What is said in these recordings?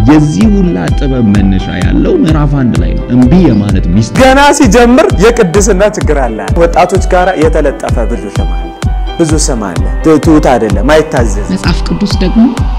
የዚህ ሁላ ጥበብ መነሻ ያለው ምዕራፍ አንድ ላይ ነው። እምቢ የማለት ሚስት ገና ሲጀምር የቅድስና ችግር አለ። ወጣቶች ጋር የተለጠፈ ብዙ ስም አለ፣ ብዙ ስም አለ። ትሑት አይደለም፣ አይታዘዝ። መጽሐፍ ቅዱስ ደግሞ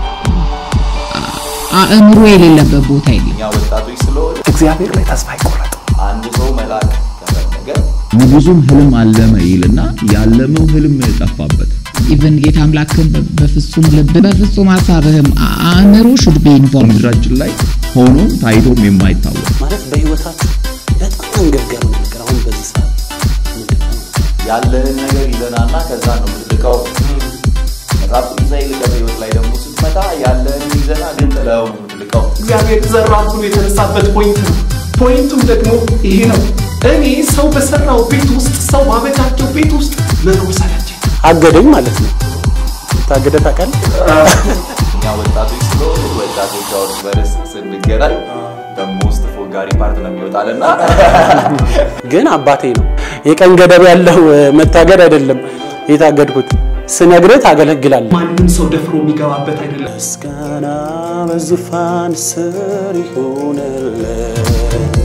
አእምሮ የሌለበት ቦታ የለም። እኛ ወጣቶች ስለሆነ እግዚአብሔር ላይ ተስፋ አይቆረጥ። አንድ ሰው መላክ ከፈለገ ንጉሱም ህልም አለመ ይልና ያለመው ህልም ጠፋበት። ኢቨን ጌታ አምላክን በ- በፍጹም ልብ በፍጹም ሀሳብህም አእምሮ ሹድ ቢ ኢንቮልቭ ምድራችን ላይ ሆኖም ታይቶም የማይታወቅ ማለት በህይወታችሁ በጣም አንገብጋቢ ነገር አሁን በዚህ ሰዓት ምንድን ነው? ያለህን ነገር ይዘናና ከዛ ነው የምትልቀው። መጽሐፍ ቅዱሳዊ ልቀት ህይወት ላይ ደግሞ ስትመጣ ያለህን ይዘና ግን ጥለው ነው የምትልቀው። እግዚአብሔር ዘራን ብሎ የተነሳበት ፖይንት ነው። ፖይንቱም ደግሞ ይሄ ነው። እኔ ሰው በሰራው ቤት ውስጥ ሰው ባበጃጀው ቤት ውስጥ መኖር ሰለቸኝ። አገደኝ ማለት ነው። ታገደ ታውቃለህ? እኛ ወጣቶች ስለሆነ ወጣቶች አሁን በርስ ስንገናኝ በሞስት ፎጋሪ ፓርት ነው የሚወጣልና ግን አባቴ ነው። የቀን ገደብ ያለው እ፣ መታገድ አይደለም የታገድኩት። ስነግርህ ታገለግላለህ። ማንም ሰው ደፍሮ የሚገባበት አይደለም። ምስጋና በዙፋን ስር ይሁንልህ